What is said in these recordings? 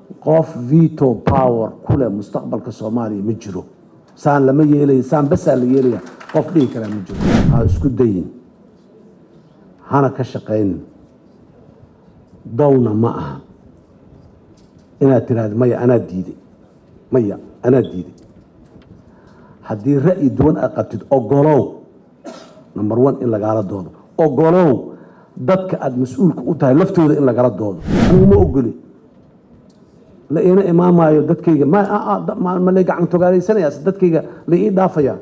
qof veto power kuleh mustaqbalka soomaaliya ma jiro saan lama yeelaya saan basaa la yeelaya qof dhihi karaa ma jiro ha isku dayin hana ka shaqaynin downa ma aha inaad tiraahdo maya anaa diiday maya anaa diiday haddii ra'yi duwan aad qabtid ogolow number one in lagaala doodo ogolow dadka aada mas-uulka u tahay laftooda in lagala doodo anigu ma ogoli la iina imaamaayo dadkayga ma lay gacan togaalaysanayas dadkayga la ii dhaafaya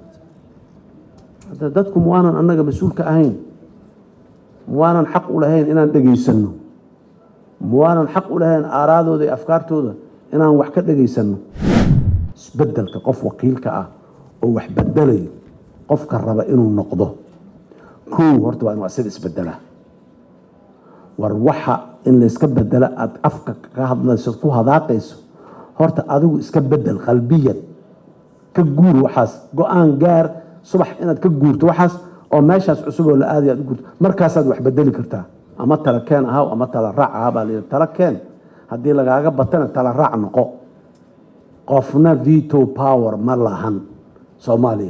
hadda dadku ma waanan annaga mas-uulka ahayn ma waanan xaq u lahayn inaan dhegaysanno ma waanan xaq u lahayn aaraadooda iyo afkaartooda inaan wax ka dhegaysanno isbedelka qof wakiilka ah oo wax bedelayo qofka raba inuu noqdo kow horta waa inuu asaga isbedelaa war waxa in layska bedela aada afka ka hadlayso ku hadaaqayso horta adigu iska bedel qalbiyan ka guur waxaas go-aan gaar subax inaad ka guurto waxaas oo meeshaas cusub oo la aadaya aad u guurto markaasaad wax bedeli kartaa ama tala keen ahaw ama tala raac ahaa baa layidhi tala keen haddii lagaaga batana tala raac noqo qofna veto power ma lahan soomaaliya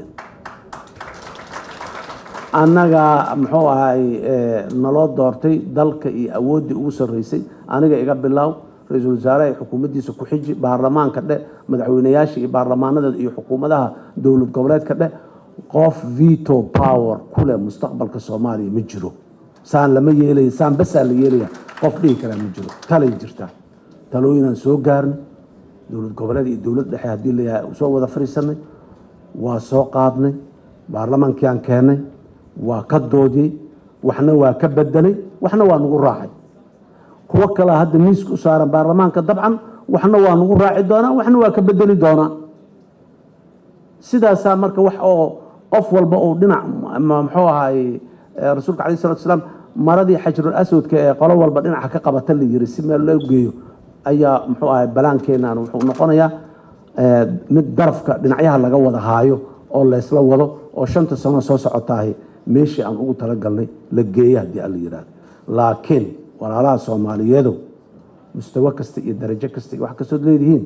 annaga muxuu ahay naloo doortay dalka iyo awooddii ugu sarreysay aniga iga bilaaw ra-iisul wasaaraha iyo xukuumaddiisa ku xiji baarlamaanka dhe madaxweynayaasha iyo baarlamaanadeeda iyo xukuumadaha dowlad goboleedka dhe qof veto power kuleh mustaqbalka soomaaliya ma jiro saan lama yeelaya saan basaa la yeelaya qof dhihi karaa ma jiro talay jirtaa talooyinaan soo gaarnay dowlad goboleed iyo dowlad dhexe haddii layahay soo wada fariisanay waa soo qaadnay baarlamaankiaan keennay waa ka doodiyey waxna waa ka bedelay waxna waa nagu raacay kuwo kalea hadda miiska u saaran baarlamaanka dabcan waxna waa nagu raaci doonaa waxna waa ka bedeli doonaa sidaasaa marka wax oo qof walba uu dhinac muxuu ahaay rasuulka alayh salatu salaam maradii xajrul aswadka ee qolo walba dhinaca ka qabata la yiri si meel loo geeyo ayaa muxuu ahay balaankeenan wuxuu noqonayaa mid darafka dhinacyaha laga wada haayo oo laysla wado oo shanta sano soo socotaahay meeshii aan ugu talagalnay la geeya haddii alla yidhaahdo laakiin walaalaha soomaaliyeedu mustawo kasta iyo darajo kasta iyo wax kastood leedihiin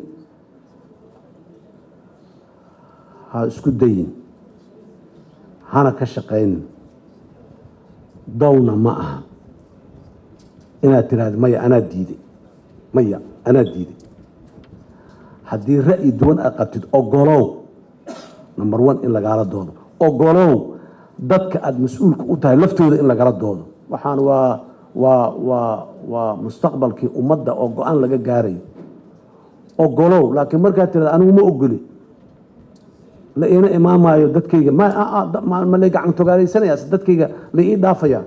ha isku dayin hana ka shaqaynin downa ma aha inaad tiraahdo maya anaa diiday maya anaa diiday haddii ra'yi duwan aad qabtid ogolow number one in lagaala doodo ogolow dadka aada mas-uulka u tahay laftooda in lagala doodo waxaan waa waa waa waa mustaqbalkii ummadda oo go-aan laga gaarayo ogolow laakiin markaad tirada anigu ma ogoli la iina imaamaayo dadkayga ma lay gacan togaalaysanayas dadkayga la ii dhaafaya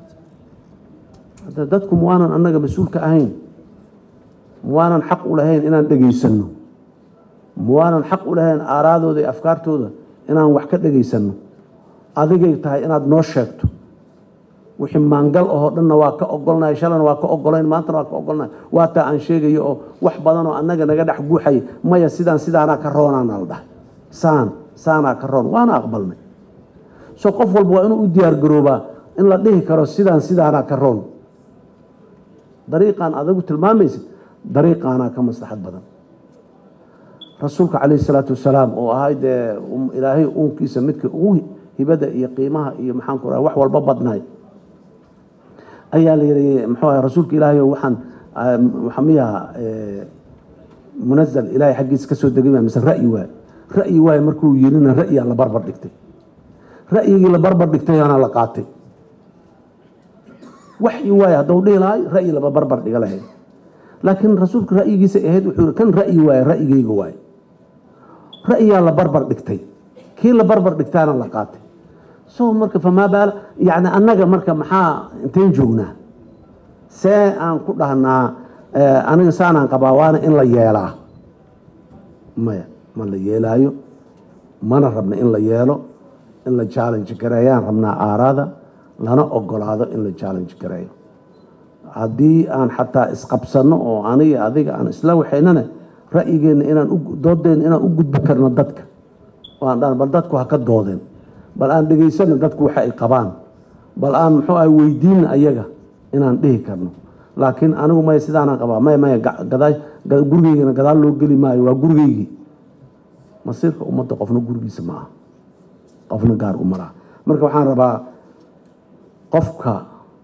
hadda dadku ma waanan annaga mas-uulka ahayn ma waanan xaq u lahayn inaan dhegaysanno ma waanan xaq u lahayn aaraadooda iyo afkaartooda inaan wax ka dhegaysanno adigay tahay inaad noo sheegto wixii maangal ahoo dhanna waa ka ogolnahay shalana waa ka ogolayn maantana waa ka ogolnahay waa taa aan sheegayo oo wax badan oo annaga naga dhex guuxay maya sidaan sidaanaa ka roonaana la dhahay saan saanaa ka roon waana aqbalnay so qof walba waa inuu u diyaar garoobaa in la dhihi karo sidaan sidaanaa ka roon dariiqaan adagu tilmaamaysid dariiqaanaa ka maslaxad badan rasuulka calayhi salaatu wasalaam oo ahay dee ilaahay uunkiisa midka ugu hibada iyo qiimaha iyo maxaanku raha wax walba badnaay ayaa la yihi muxuu ahay rasuulka ilaahay waxaan waxaa miyaha munazal ilaahay xaggiisa ka soo degay mise ra'yi waay ra'yi waay markuu yirina ra'yiyaa la barbar dhigtay ra'yigii la barbar dhigtayaana la qaatay waxyi waay hadduu dhihi lahay ra'yi laba barbar dhiga lahayd laakiin rasuulka ra'yigiisa ahayd wuxuu kan ra'yi waaye ra'yigayga waaye ra'yiyaa la barbar dhigtay kii la barbar dhigtaana la qaatay so marka famaa baala yani annaga marka maxaa intayn joognaa see aan ku dhahnaa aniga saanaan qabaa waana in la yeelaa maya ma la yeelaayo mana rabna in la yeelo in la challenge gareeyaan rabnaa aaraada lana ogolaado in la challenge gareeyo haddii aan xataa isqabsanno oo aniga adiga aan isla waxaynana ra'yigeenna inaan doodeenna inaan u gudbi karno dadka waan dhan bal dadku ha ka doodeen bal aan dhegaysano dadku waxa ay qabaan bal aan muxuu ah weydiinna ayaga inaan dhihi karno laakiin anigu maya sidaanaan qabaa maya maya gadaa gurigeygana gadaal loo geli maayo waa gurigeygii masiirka ummadda qofna gurigiisa ma aha qofna gaar u maraa marka waxaan rabaa qofka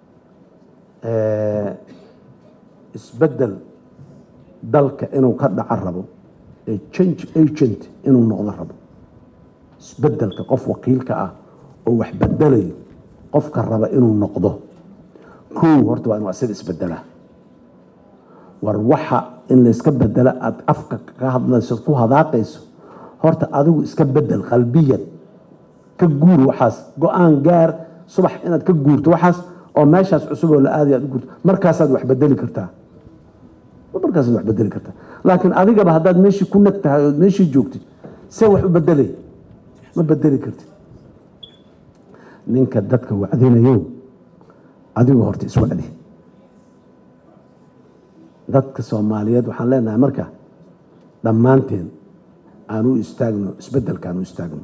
isbeddel dalka inuu ka dhaco rabo ee change agent inuu noqdo rabo isbeddelka qof wakiilka ah oo wax bedelayo qofka raba inuu noqdo kow horta waa inuu asaga isbedelaa war waxa in layska bedelo aada afka ka hadlayso ku hadaaqayso horta adigu iska bedel qalbiyan ka guur waxaas go-aan gaar subax inaad ka guurto waxaas oo meeshaas cusub oo la aadaya aad u guurto markaasaad wax bedeli kartaa markaasaad wax bedeli kartaa laakiin adigaba haddaad meeshii ku nag tahay ood meeshii joogtid see wax u bedelay ma bedeli kartid ninka dadka wacdinayo adigu horta iswacdi dadka soomaaliyeed waxaan leenahay marka dhammaanteen aan u istaagno isbedelka aan u istaagno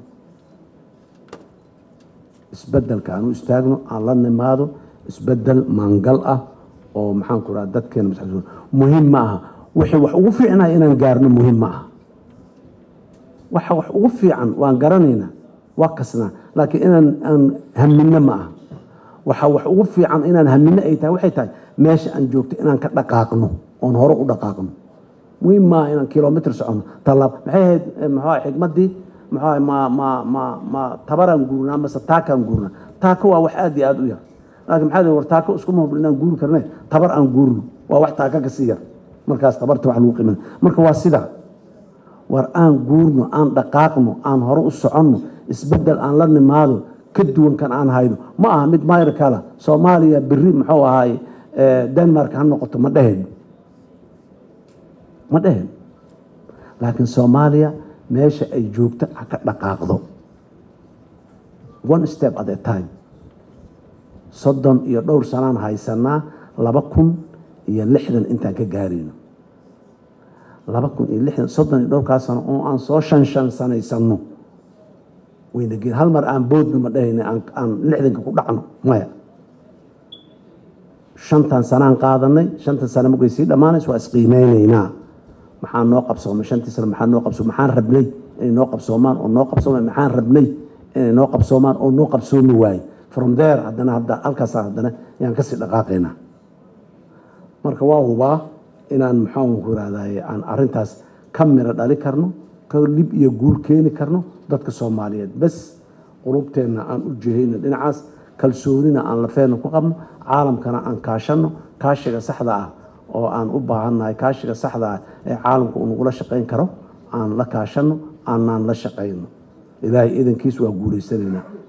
isbedelka aan u istaagno aan la nimaado isbedel maangal ah oo maxaan ku raha dadkeena maskaxdooda muhiim ma aha wixii wax ugu fiicnaa inaan gaarno muhiim ma aha waxa wax ugu fiican waan garanaynaa waa kasnaa laakiin inaan aan haminno ma aha waxa wax ugu fiican inaan haminno ay tahay waxay tahay meesha aan joogto inaan ka dhaqaaqno oon hore u dhaqaaqno muhiim maaha inaan kilomitr socono talaab maxay ahayd maxaa xigmaddii maxaa ma ma ma ma tabaraan guurnaa mase taakaan guurnaa taako waa wax aad iyo aada u yar laakiin maxaa war taako iskuma hubno inaan guuri karne tabar aan guurno waa wax taaka ka sii yar markaas tabarta wax lagu qiimana marka waa sidaa war aan guurno aan dhaqaaqno aan hore u soconno isbeddel aan la nimaado ka duwan kan aan hayno ma aha mid mayr kala soomaaliya beri muxuu ahaay denmark ha noqoto ma dheheen ma dheheen laakiin soomaaliya meesha ay joogto ha ka dhaqaaqdo one step at a time soddon iyo dhowr sanaan haysanaa laba kun iyo lixdan intaan ka gaarayno laba kun iyo lixdan soddon iyo dhowrkaa sano oo aan soo shan shan sanaysano wayna geen hal mar aan boodno ma dhahayna aan lixdanka ku dhacno maya shantan sanaan qaadanay shantan sano markay sii dhammaanays waa isqiimeynaynaa maxaa noo qabsoomay shantii sano maxaa noo qabsoomay maxaan rabnay inay noo qabsoomaan oo noo qabsoomay maxaan rabnay inay noo qabsoomaan oo noo qabsoomi waaye from there haddana hadda halkaasa haddana ayaan kasii dhaqaaqaynaa marka waa hubaa inaan maxaan ku irahdaye aan arintaas ka miro dhali karno ka lib iyo guul keeni karno dadka soomaaliyeed bes qulubteenna aan u jihayno dhinacaas kalsoonina aan lafeena ku qabno caalamkana aan kaashanno kaashiga saxda ah oo aan u baahannahay kaashiga saxda ah ee caalamka uu nagula shaqayn karo aan la kaashanno aanaan la shaqayno ilaahay idankiis waa guulaysanaynaa